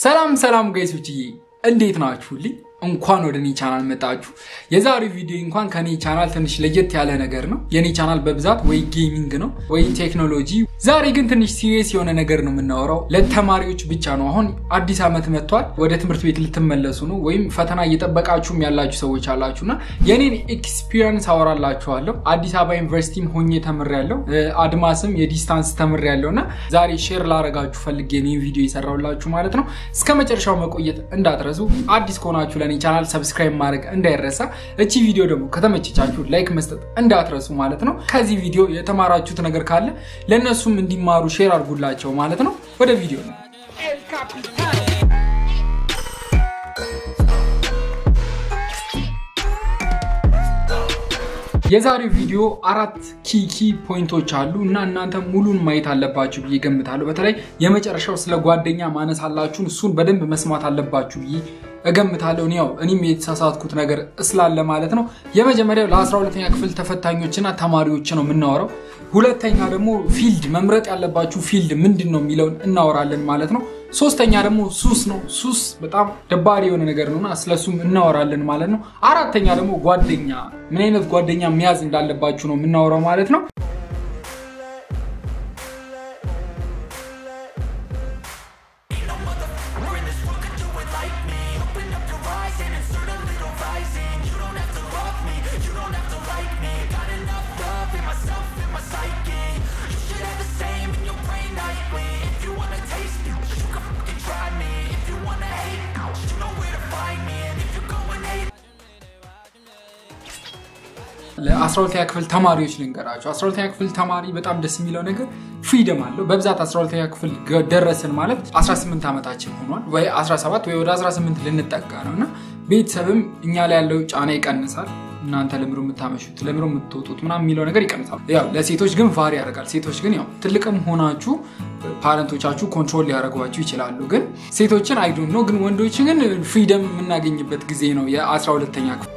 ሰላም ሰላም ጋይሶችዬ እንዴት ናችሁልኝ? እንኳን ወደ እኔ ቻናል መጣችሁ። የዛሬው ቪዲዮ እንኳን ከኔ ቻናል ትንሽ ለየት ያለ ነገር ነው። የኔ ቻናል በብዛት ወይ ጌሚንግ ነው ወይ ቴክኖሎጂ። ዛሬ ግን ትንሽ ሲሪየስ የሆነ ነገር ነው የምናወራው። ለተማሪዎች ብቻ ነው። አሁን አዲስ ዓመት መጥቷል። ወደ ትምህርት ቤት ልትመለሱ ነው፣ ወይም ፈተና እየጠበቃችሁም ያላችሁ ሰዎች አላችሁና የኔን ኤክስፒሪየንስ አወራላችኋለሁ። አዲስ አበባ ዩኒቨርሲቲም ሆኜ ተምሬያለሁ፣ አድማስም የዲስታንስ ተምሬያለሁ እና ዛሬ ሼር ላረጋችሁ ፈልጌ ነው ቪዲዮ የሰራሁላችሁ ማለት ነው። እስከ መጨረሻው መቆየት እንዳትረሱ። አዲስ ከሆናችሁ ለኔ ቻናል ሰብስክራይብ ማድረግ እንዳይረሳ። እቺ ቪዲዮ ደግሞ ከተመቸቻችሁ ላይክ መስጠት እንዳትረሱ ማለት ነው። ከዚህ ቪዲዮ የተማራችሁት ነገር ካለ ለእነሱም እንዲማሩ ሼር አድርጉላቸው ማለት ነው። ወደ ቪዲዮ ነው። የዛሬው ቪዲዮ አራት ኪኪ ፖይንቶች አሉ እና እናንተ ሙሉን ማየት አለባችሁ ብዬ ገምታለሁ። በተለይ የመጨረሻው ስለ ጓደኛ ማነስ አላችሁን እሱን በደንብ መስማት አለባችሁ ብዬ እገምታለሁ። ያው እኔም የተሳሳትኩት ነገር ስላለ ማለት ነው። የመጀመሪያው ለ12ኛ ክፍል ተፈታኞችና ተማሪዎች ነው የምናወራው። ሁለተኛ ደግሞ ፊልድ መምረጥ ያለባችሁ ፊልድ ምንድን ነው የሚለውን እናወራለን ማለት ነው። ሶስተኛ ደግሞ ሱስ ነው። ሱስ በጣም ደባሪ የሆነ ነገር ነውና ስለሱም እናወራለን ማለት ነው። አራተኛ ደግሞ ጓደኛ፣ ምን አይነት ጓደኛ መያዝ እንዳለባችሁ ነው የምናወራው ማለት ነው። ለ12ኛ ክፍል ተማሪዎች ልንገራቸው። 12ኛ ክፍል ተማሪ በጣም ደስ የሚለው ነገር ፍሪደም አለው። በብዛት 12ኛ ክፍል ደረስን ማለት 18 ዓመታችን ሆኗል፣ ወይ 17 ወይ ወደ 18 ልንጠጋ ነው እና ቤተሰብም እኛ ላይ ያለው ጫና ይቀንሳል። እናንተ ለምሮ የምታመሹት ለምሮ የምትወጡት ምናምን የሚለው ነገር ይቀንሳል። ያው ለሴቶች ግን ቫሪ ያደርጋል። ሴቶች ግን ያው ትልቅም ሆናችሁ ፓረንቶቻችሁ ኮንትሮል ሊያደርጓችሁ ይችላሉ። ግን ሴቶችን አይዶን ነው። ግን ወንዶች ግን ፍሪደም የምናገኝበት ጊዜ ነው የ12ኛ ክፍል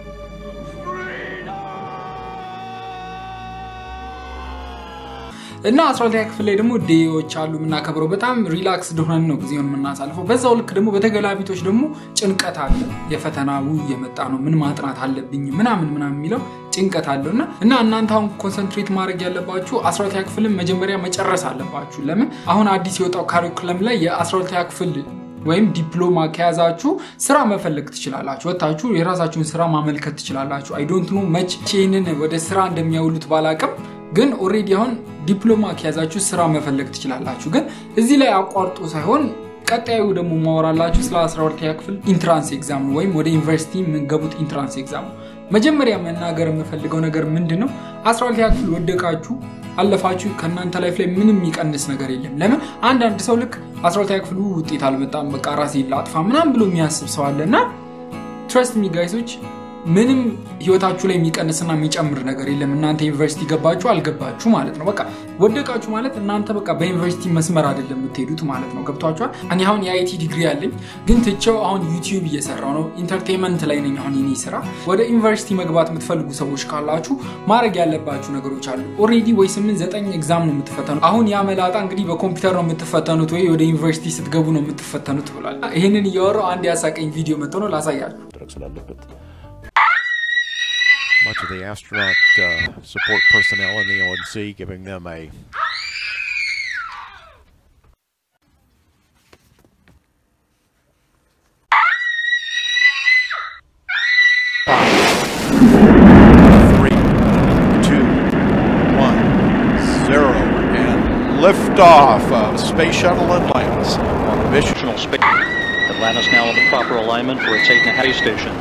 እና 12ኛ ክፍል ላይ ደግሞ ዴዎች አሉ የምናከብረው። በጣም ሪላክስ ሆነን ነው ጊዜውን የምናሳልፈው። በዛው ልክ ደግሞ በተገላቢቶች ደግሞ ጭንቀት አለ። የፈተና ው የመጣ ነው ምን ማጥናት አለብኝ ምናምን ምናምን የሚለው ጭንቀት አለው እና እና እናንተ አሁን ኮንሰንትሬት ማድረግ ያለባችሁ 12ኛ ክፍልን መጀመሪያ መጨረስ አለባችሁ። ለምን አሁን አዲስ የወጣው ካሪኩለም ላይ የ12ኛ ክፍል ወይም ዲፕሎማ ከያዛችሁ ስራ መፈለግ ትችላላችሁ። ወታችሁ የራሳችሁን ስራ ማመልከት ትችላላችሁ። አይ ዶንት ኖ መች ይህንን ወደ ስራ እንደሚያውሉት ባላቅም ግን ኦሬዲ አሁን ዲፕሎማ ከያዛችሁ ስራ መፈለግ ትችላላችሁ። ግን እዚህ ላይ አቋርጦ ሳይሆን ቀጣዩ ደግሞ ማወራላችሁ ስለ 12ኛ ክፍል ኢንትራንስ ኤግዛም ነው፣ ወይም ወደ ዩኒቨርሲቲ የምንገቡት ኢንትራንስ ኤግዛም ነው። መጀመሪያ መናገር የምፈልገው ነገር ምንድን ነው፣ 12ኛ ክፍል ወደቃችሁ አለፋችሁ ከእናንተ ላይፍ ላይ ምንም የሚቀንስ ነገር የለም። ለምን አንዳንድ ሰው ልክ 12ኛ ክፍል ውጤት አልመጣም በቃ ራሴ ላጥፋ ምናምን ብሎ የሚያስብ ሰው አለ እና ትረስት ሚ ጋይሶች ምንም ህይወታችሁ ላይ የሚቀንስና የሚጨምር ነገር የለም። እናንተ ዩኒቨርሲቲ ገባችሁ አልገባችሁ ማለት ነው። በቃ ወደቃችሁ ማለት እናንተ በቃ በዩኒቨርሲቲ መስመር አይደለም የምትሄዱት ማለት ነው። ገብቷችኋል? እኔ አሁን የአይቲ ዲግሪ ያለኝ ግን ትቼው አሁን ዩቲዩብ እየሰራው ነው። ኢንተርቴንመንት ላይ ነኝ አሁን የኔ ስራ። ወደ ዩኒቨርሲቲ መግባት የምትፈልጉ ሰዎች ካላችሁ ማድረግ ያለባችሁ ነገሮች አሉ። ኦልሬዲ ወይ ስምንት ዘጠኝ ኤግዛም ነው የምትፈተኑት። አሁን ያ መላጣ እንግዲህ በኮምፒውተር ነው የምትፈተኑት ወይ ወደ ዩኒቨርሲቲ ስትገቡ ነው የምትፈተኑት ብሏል። ይህንን እያወራው አንድ ያሳቀኝ ቪዲዮ መጥቶ ነው ላሳያችሁ። much of the astronaut uh, support personnel in the ONC, giving them a three, two, one, zero, and liftoff of Space Shuttle Atlantis on the mission. Space. Atlantis now in the proper alignment for its eight and a half station.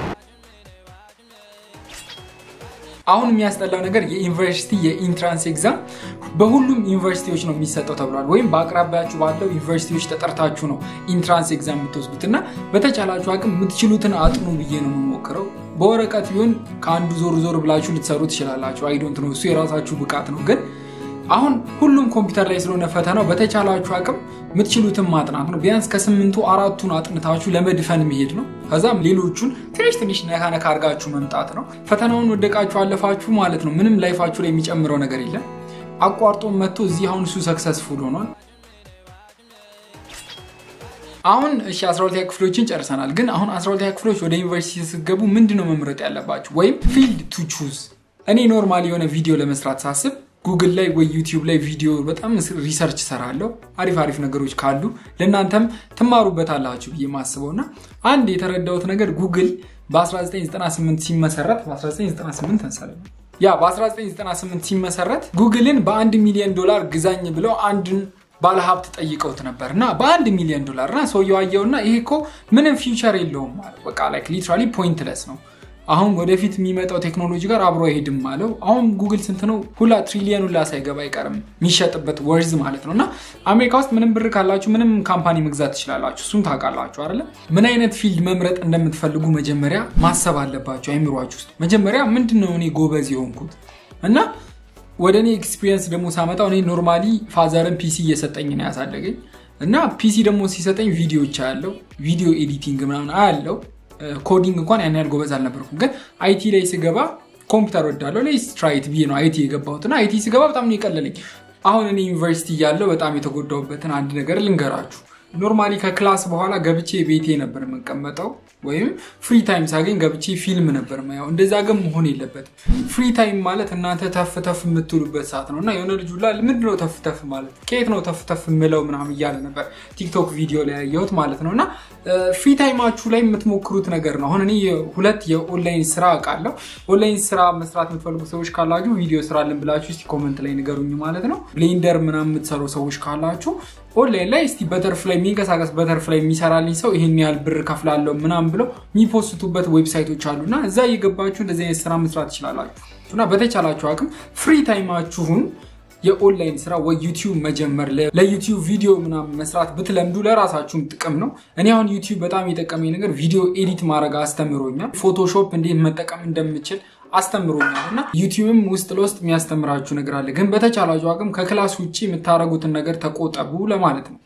አሁን የሚያስጠላው ነገር የዩኒቨርሲቲ የኢንትራንስ ኤግዛም በሁሉም ዩኒቨርሲቲዎች ነው የሚሰጠው ተብሏል። ወይም በአቅራቢያችሁ ባለው ዩኒቨርሲቲዎች ተጠርታችሁ ነው ኢንትራንስ ኤግዛም የምትወስዱት እና በተቻላችሁ አቅም የምትችሉትን አጥኑ ብዬ ነው የምሞክረው። በወረቀት ቢሆን ከአንዱ ዞር ዞር ብላችሁ ልትሰሩ ትችላላችሁ። አይዶንት ነው እሱ የራሳችሁ ብቃት ነው ግን አሁን ሁሉም ኮምፒውተር ላይ ስለሆነ ፈተናው በተቻላችሁ አቅም የምትችሉትን ማጥናት ነው። ቢያንስ ከስምንቱ አራቱን አጥንታችሁ ለመድፈን መሄድ ነው። ከዛም ሌሎቹን ትንሽ ትንሽ ነካ ነካ አድርጋችሁ መምጣት ነው። ፈተናውን ወደቃችሁ አለፋችሁ ማለት ነው። ምንም ላይፋችሁ ላይ የሚጨምረው ነገር የለም። አቋርጦ መጥቶ እዚህ አሁን እሱ ሰክሰስፉል ሆኗል። አሁን እሺ 12 ክፍሎችን ጨርሰናል። ግን አሁን 12 ክፍሎች ወደ ዩኒቨርሲቲ ስትገቡ ምንድን ነው መምረጥ ያለባችሁ? ወይም ፊልድ ቱ ቹዝ። እኔ ኖርማሊ የሆነ ቪዲዮ ለመስራት ሳስብ ጉግል ላይ ወይ ዩቲዩብ ላይ ቪዲዮ በጣም ሪሰርች ሰራለሁ። አሪፍ አሪፍ ነገሮች ካሉ ለእናንተም ትማሩበታላችሁ ብዬ ማስበው እና አንድ የተረዳሁት ነገር ጉግል በ1998 ሲመሰረት በ1998 መሰለኝ ያ በ1998 ሲመሰረት ጉግልን በአንድ ሚሊዮን ዶላር ግዛኝ ብለው አንድን ባለሀብት ጠይቀውት ነበር እና በአንድ ሚሊዮን ዶላር እና ሰውየው አየውና ይሄ እኮ ምንም ፊውቸር የለውም ማለት በቃ ላይክ ሊትራሊ ፖይንትለስ ነው አሁን ወደፊት የሚመጣው ቴክኖሎጂ ጋር አብሮ አይሄድም አለው። አሁን ጉግል ስንት ነው? ሁላ ትሪሊየን ሁላ ሳይገባ አይቀርም የሚሸጥበት ወርዝ ማለት ነው። እና አሜሪካ ውስጥ ምንም ብር ካላችሁ ምንም ካምፓኒ መግዛት ትችላላችሁ። እሱን ታውቃላችሁ አይደለ? ምን አይነት ፊልድ መምረጥ እንደምትፈልጉ መጀመሪያ ማሰብ አለባችሁ አይምሯችሁ ውስጥ። መጀመሪያ ምንድን ነው እኔ ጎበዝ የሆንኩት እና ወደ እኔ ኤክስፒሪየንስ ደግሞ ሳመጣው እኔ ኖርማሊ ፋዘርን ፒሲ እየሰጠኝ ነው ያሳደገኝ እና ፒሲ ደግሞ ሲሰጠኝ ቪዲዮዎች አያለው ቪዲዮ ኤዲቲንግ ምናምን አያለው ኮዲንግ እንኳን ያን ያህል ጎበዝ አልነበርኩም። ግን አይቲ ላይ ስገባ ኮምፒውተር ወዳለው ላይ ስትራይት ብዬ ነው አይቲ የገባሁት እና አይቲ ስገባ በጣም ነው የቀለለኝ። አሁን እኔ ዩኒቨርሲቲ እያለሁ በጣም የተጎዳሁበትን አንድ ነገር ልንገራችሁ። ኖርማሊ ከክላስ በኋላ ገብቼ ቤቴ ነበር የምቀመጠው፣ ወይም ፍሪ ታይም ሳገኝ ገብቼ ፊልም ነበር ማየው። እንደዛ ግን መሆን የለበትም። ፍሪ ታይም ማለት እናንተ ተፍ ተፍ የምትሉበት ሰዓት ነው እና የሆነ ልጁ ላ ምንድን ነው ተፍ ተፍ ማለት ከየት ነው ተፍ ተፍ የምለው ምናምን እያለ ነበር ቲክቶክ ቪዲዮ ላይ ያየሁት ማለት ነው እና ፍሪ ታይማችሁ ላይ የምትሞክሩት ነገር ነው። አሁን እኔ ሁለት የኦንላይን ስራ አውቃለሁ። ኦንላይን ስራ መስራት የምትፈልጉ ሰዎች ካላችሁ ቪዲዮ ስራልን ብላችሁ እስቲ ኮመንት ላይ ንገሩኝ ማለት ነው። ብሌንደር ምናምን የምትሰሩ ሰዎች ካላችሁ ኦንላይን ላይ እስቲ በተርፍላይ የሚንቀሳቀስ በተርፍላይ የሚሰራልኝ ሰው ይሄን ያህል ብር ከፍላለሁ ምናምን ብለው የሚፖስቱበት ዌብሳይቶች አሉ እና እዛ እየገባችሁ እንደዚህ አይነት ስራ መስራት ትችላላችሁ እና በተቻላችሁ አቅም ፍሪ ታይማችሁን የኦንላይን ስራ ወይ ዩቲዩብ መጀመር ለዩቲዩብ ቪዲዮ ምናምን መስራት ብትለምዱ ለራሳችሁም ጥቅም ነው። እኔ አሁን ዩቲዩብ በጣም የጠቀመኝ ነገር ቪዲዮ ኤዲት ማድረግ አስተምሮኛል። ፎቶሾፕ እንዴት መጠቀም እንደምችል አስተምሮኛል እና ዩቲዩብም ውስጥ ለውስጥ የሚያስተምራችሁ ነገር አለ። ግን በተቻላችሁ አቅም ከክላስ ውጭ የምታደርጉትን ነገር ተቆጠቡ ለማለት ነው።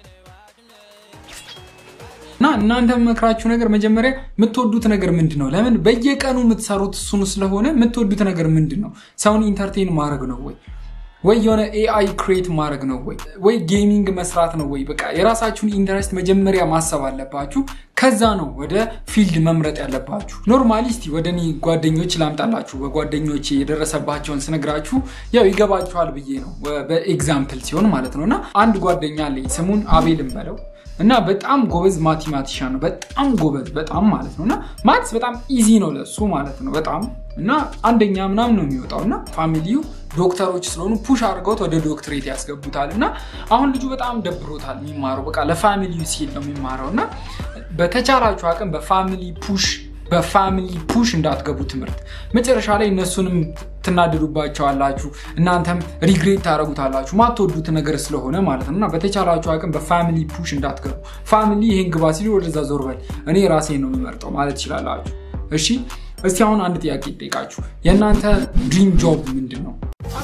እና እናንተ መክራችሁ ነገር መጀመሪያ የምትወዱት ነገር ምንድን ነው? ለምን በየቀኑ የምትሰሩት እሱን ስለሆነ የምትወዱት ነገር ምንድን ነው? ሰውን ኢንተርቴን ማድረግ ነው ወይ ወይ የሆነ ኤአይ ክሬት ማድረግ ነው ወይ ወይ ጌሚንግ መስራት ነው ወይ? በቃ የራሳችሁን ኢንተረስት መጀመሪያ ማሰብ አለባችሁ። ከዛ ነው ወደ ፊልድ መምረጥ ያለባችሁ። ኖርማሊ እስቲ ወደ እኔ ጓደኞች ላምጣላችሁ። በጓደኞች የደረሰባቸውን ስነግራችሁ ያው ይገባችኋል ብዬ ነው፣ በኤግዛምፕል ሲሆን ማለት ነው። እና አንድ ጓደኛ አለኝ ስሙን አቤል እንበለው እና በጣም ጎበዝ ማቴማቲሻን ነው። በጣም ጎበዝ በጣም ማለት ነው። እና ማትስ በጣም ኢዚ ነው ለሱ ማለት ነው በጣም እና አንደኛ ምናምን ነው የሚወጣው እና ፋሚሊው ዶክተሮች ስለሆኑ ፑሽ አድርገውት ወደ ዶክትሬት ያስገቡታል። እና አሁን ልጁ በጣም ደብሮታል የሚማረው በቃ ለፋሚሊው ሲል ነው የሚማረው። እና በተቻላችሁ አቅም በፋሚሊ ፑሽ በፋሚሊ ፑሽ እንዳትገቡ ትምህርት መጨረሻ ላይ እነሱንም ትናደዱባቸዋላችሁ፣ እናንተም ሪግሬት ታደረጉታላችሁ ማትወዱት ነገር ስለሆነ ማለት ነው። እና በተቻላችሁ አቅም በፋሚሊ ፑሽ እንዳትገቡ። ፋሚሊ ይሄን ግባ ሲሉ ወደዛ ዞር በል እኔ ራሴን ነው የምመርጠው ማለት ትችላላችሁ። እሺ እስቲ አሁን አንድ ጥያቄ ይጠይቃችሁ። የእናንተ ድሪም ጆብ ምንድን ነው?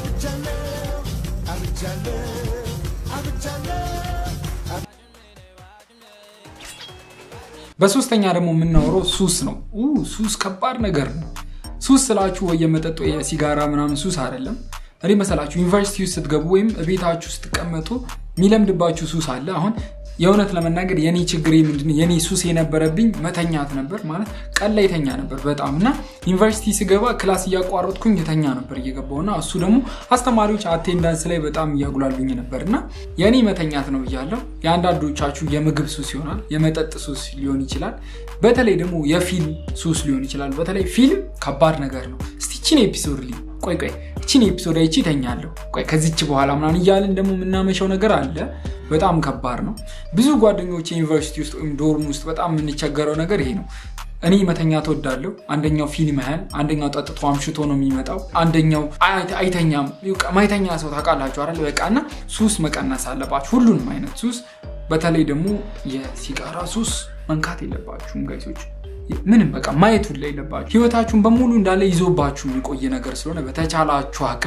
በሶስተኛ ደግሞ የምናወረው ሱስ ነው። ሱስ ከባድ ነገር ነው። ሱስ ስላችሁ ወይ የመጠጥ ወይ የሲጋራ ምናምን ሱስ አይደለም። እኔ መሰላችሁ ዩኒቨርሲቲ ውስጥ ስትገቡ ወይም ቤታችሁ ስትቀመጡ የሚለምድባችሁ ሱስ አለ። አሁን የእውነት ለመናገር የኔ ችግር ምንድን የኔ ሱስ የነበረብኝ መተኛት ነበር። ማለት ቀን ላይ ተኛ ነበር በጣም እና ዩኒቨርሲቲ ስገባ ክላስ እያቋረጥኩኝ የተኛ ነበር እየገባው እና እሱ ደግሞ አስተማሪዎች አቴንዳንስ ላይ በጣም እያጉላሉኝ ነበር እና የኔ መተኛት ነው ብያለሁ። የአንዳንዶቻችሁ የምግብ ሱስ ይሆናል፣ የመጠጥ ሱስ ሊሆን ይችላል፣ በተለይ ደግሞ የፊልም ሱስ ሊሆን ይችላል። በተለይ ፊልም ከባድ ነገር ነው። እስቲችን ኤፒሶድ ሊ ቆይ ቆይ እችን ኤፒሶድ አይቺ ተኛለሁ ቆይ ከዚች በኋላ ምናምን እያልን ደግሞ የምናመሸው ነገር አለ። በጣም ከባድ ነው። ብዙ ጓደኞች ዩኒቨርሲቲ ውስጥ ወይም ዶርም ውስጥ በጣም የምንቸገረው ነገር ይሄ ነው። እኔ መተኛት እወዳለሁ። አንደኛው ፊልም ያህል፣ አንደኛው ጠጥቶ አምሽቶ ነው የሚመጣው፣ አንደኛው አይተኛም። ማይተኛ ሰው ታውቃላችሁ አይደል? በቃ እና ሱስ መቀነስ አለባችሁ፣ ሁሉንም አይነት ሱስ። በተለይ ደግሞ የሲጋራ ሱስ መንካት የለባችሁም ጋይሶች። ምንም በቃ ማየት ሁላ የለባችሁ። ህይወታችሁን በሙሉ እንዳለ ይዞባችሁ የሚቆይ ነገር ስለሆነ በተቻላችሁ አቅም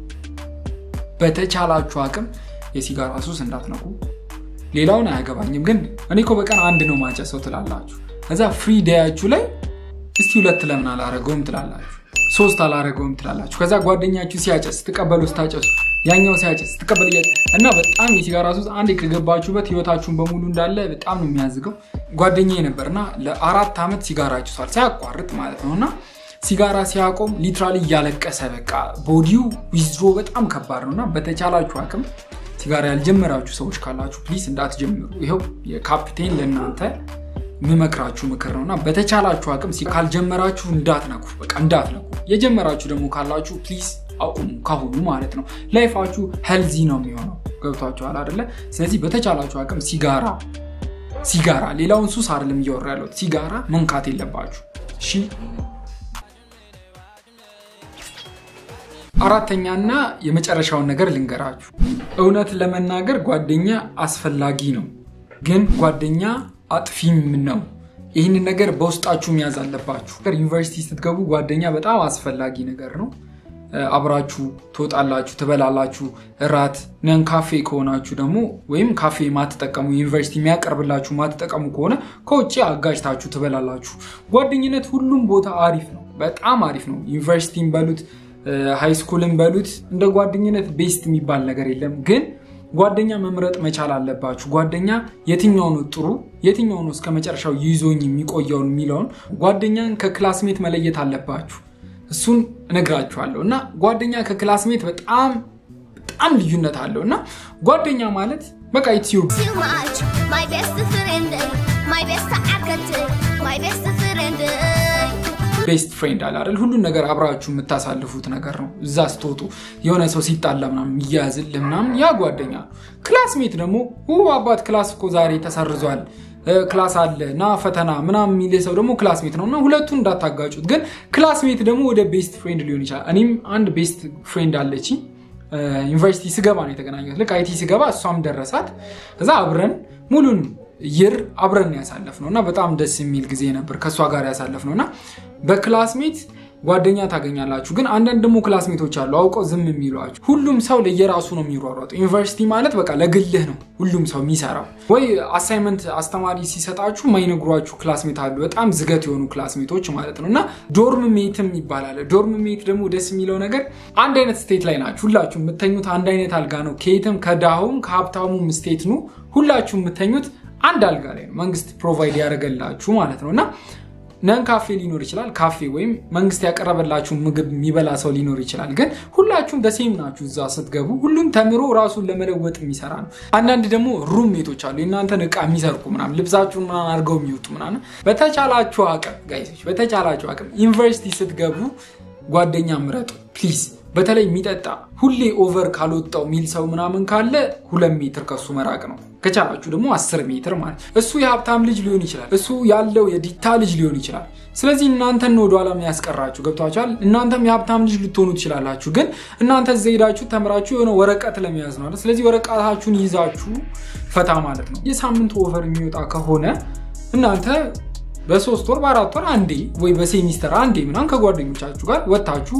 በተቻላችሁ አቅም የሲጋራ ሱስ እንዳትነኩ። ሌላውን አያገባኝም፣ ግን እኔ እኮ በቀን አንድ ነው ማጨሰው ትላላችሁ። እዛ ፍሪ ዴያችሁ ላይ እስቲ ሁለት ለምን አላረገውም ትላላችሁ፣ ሶስት አላረገውም ትላላችሁ። ከዛ ጓደኛችሁ ሲያጨስ ትቀበሉ ስታጨሱ ያኛው ሲያጭስ ስትቀበል እያጭስ እና በጣም የሲጋራ ሱስ አንዴ ከገባችሁበት ህይወታችሁን በሙሉ እንዳለ በጣም ነው የሚያዝገው። ጓደኛዬ ነበርና ለአራት ዓመት ሲጋራ ጭሷል ሳያቋርጥ ማለት ነው እና ሲጋራ ሲያቆም ሊትራሊ እያለቀሰ በቃ ቦዲው ዊዝድሮ በጣም ከባድ ነው እና በተቻላችሁ አቅም ሲጋራ ያልጀመራችሁ ሰዎች ካላችሁ ፕሊስ እንዳትጀምሩ። ይኸው የካፒቴን ለእናንተ የምመክራችሁ ምክር ነው እና በተቻላችሁ አቅም ሲ- ካልጀመራችሁ እንዳትነኩ፣ በቃ እንዳትነኩ። የጀመራችሁ ደግሞ ካላችሁ ፕሊስ አቁሙ ካሁኑ ማለት ነው። ላይፋችሁ ሄልዚ ነው የሚሆነው። ገብቷችኋል አይደለ? ስለዚህ በተቻላችሁ አቅም ሲጋራ ሲጋራ ሌላውን ሱስ አይደለም እያወራ ያለሁት ሲጋራ መንካት የለባችሁ እሺ። አራተኛና የመጨረሻውን ነገር ልንገራችሁ። እውነት ለመናገር ጓደኛ አስፈላጊ ነው፣ ግን ጓደኛ አጥፊም ነው። ይህንን ነገር በውስጣችሁ መያዝ አለባችሁ። ዩኒቨርሲቲ ስትገቡ ጓደኛ በጣም አስፈላጊ ነገር ነው። አብራችሁ ትወጣላችሁ፣ ትበላላችሁ። እራት ነን ካፌ ከሆናችሁ ደግሞ ወይም ካፌ ማትጠቀሙ ዩኒቨርሲቲ የሚያቀርብላችሁ ማትጠቀሙ ከሆነ ከውጭ አጋጅታችሁ ትበላላችሁ። ጓደኝነት ሁሉም ቦታ አሪፍ ነው፣ በጣም አሪፍ ነው። ዩኒቨርሲቲን በሉት ሃይስኩልን በሉት እንደ ጓደኝነት ቤስት የሚባል ነገር የለም። ግን ጓደኛ መምረጥ መቻል አለባችሁ። ጓደኛ የትኛው ነው ጥሩ፣ የትኛው ነው እስከ መጨረሻው ይዞኝ የሚቆየውን የሚለውን ጓደኛን ከክላስሜት መለየት አለባችሁ። እሱን እነግራችኋለሁ እና ጓደኛ ከክላስሜት በጣም በጣም ልዩነት አለው እና ጓደኛ ማለት በቃ ዩቲዩብ too much. My best friend, my best አከት my best friend. ቤስት ፍሬንድ አለ አይደል? ሁሉን ነገር አብራችሁ የምታሳልፉት ነገር ነው። እዛ ስትወጡ የሆነ ሰው ሲጣላ ምናምን የሚያያዝልህ ምናምን ያ ጓደኛ ነው። ክላስሜት ደግሞ ው አባት ክላስ እኮ ዛሬ ተሰርዟል እ፣ ክላስ አለ ና ፈተና ምናምን የሚልህ ሰው ደግሞ ክላስሜት ነው እና ሁለቱን እንዳታጋጩት። ግን ክላስሜት ደግሞ ወደ ቤስት ፍሬንድ ሊሆን ይችላል። እኔም አንድ ቤስት ፍሬንድ አለችኝ እ፣ ዩኒቨርሲቲ ስገባ ነው የተገናኘሁት። ልክ አይቲ ስገባ እሷም ደረሳት። ከዛ አብረን ሙሉን ይር አብረን ያሳለፍ ነው እና በጣም ደስ የሚል ጊዜ ነበር ከእሷ ጋር ያሳለፍ ነው እና በክላስሜት ጓደኛ ታገኛላችሁ። ግን አንዳንድ ደግሞ ክላስሜቶች አሉ አውቀው ዝም የሚሏችሁ። ሁሉም ሰው ለየራሱ ነው የሚሯሯጡ። ዩኒቨርሲቲ ማለት በቃ ለግልህ ነው ሁሉም ሰው የሚሰራው። ወይ አሳይመንት አስተማሪ ሲሰጣችሁ ማይነግሯችሁ ክላስሜት አሉ፣ በጣም ዝገት የሆኑ ክላስሜቶች ማለት ነው እና ዶርም ሜትም ይባላል። ዶርም ሜት ደግሞ ደስ የሚለው ነገር አንድ አይነት ስቴት ላይ ናችሁ ሁላችሁ የምተኙት አንድ አይነት አልጋ ነው። ከየትም ከድሃውም ከሀብታሙም ስቴት ኑ ሁላችሁ የምተኙት አንድ አልጋ ላይ ነው። መንግስት ፕሮቫይድ ያደረገላችሁ ማለት ነው እና ነን ካፌ ሊኖር ይችላል። ካፌ ወይም መንግስት ያቀረበላችሁ ምግብ የሚበላ ሰው ሊኖር ይችላል። ግን ሁላችሁም ደሴም ናችሁ። እዛ ስትገቡ ሁሉም ተምሮ ራሱን ለመለወጥ የሚሰራ ነው። አንዳንድ ደግሞ ሩም ሜቶች አሉ፣ የእናንተን እቃ የሚሰርቁ ምናምን፣ ልብሳችሁን ምናምን አድርገው የሚወጡ ምናምን። በተቻላችሁ አቅም ጋይሶች፣ በተቻላችሁ አቅም ዩኒቨርሲቲ ስትገቡ ጓደኛ ምረጡ ፕሊዝ። በተለይ የሚጠጣ ሁሌ ኦቨር ካልወጣው ሚል ሰው ምናምን ካለ ሁለት ሜትር ከሱ መራቅ ነው። ከቻላችሁ ደግሞ አስር ሜትር ማለት እሱ የሀብታም ልጅ ሊሆን ይችላል። እሱ ያለው የዲታ ልጅ ሊሆን ይችላል። ስለዚህ እናንተን ነው ወደኋላ የሚያስቀራችሁ ገብቷችኋል። እናንተም የሀብታም ልጅ ልትሆኑ ትችላላችሁ። ግን እናንተ እዛ ሄዳችሁ ተምራችሁ የሆነ ወረቀት ለመያዝ ነው አይደል? ስለዚህ ወረቀታችሁን ይዛችሁ ፈታ ማለት ነው። የሳምንት ኦቨር የሚወጣ ከሆነ እናንተ በሶስት ወር በአራት ወር አንዴ ወይ በሴሚስተር አንዴ ምናምን ከጓደኞቻችሁ ጋር ወጥታችሁ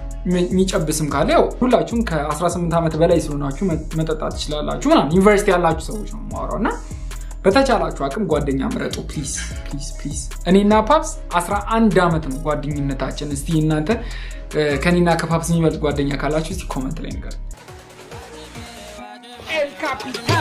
የሚጨብስም ካለ ያው ሁላችሁም ከ18 ዓመት በላይ ስለሆናችሁ መጠጣት ትችላላችሁ። ምናምን ዩኒቨርሲቲ ያላችሁ ሰዎች ነው የማወራው እና በተቻላችሁ አቅም ጓደኛ ምረጡ ፕሊዝ ፕሊዝ ፕሊዝ። እኔና ፓፕስ 11 ዓመት ነው ጓደኝነታችን። እስቲ እናንተ ከኔና ከፓፕስ የሚበልጥ ጓደኛ ካላችሁ እስቲ ኮመንት ላይ ንገር። El Capitan.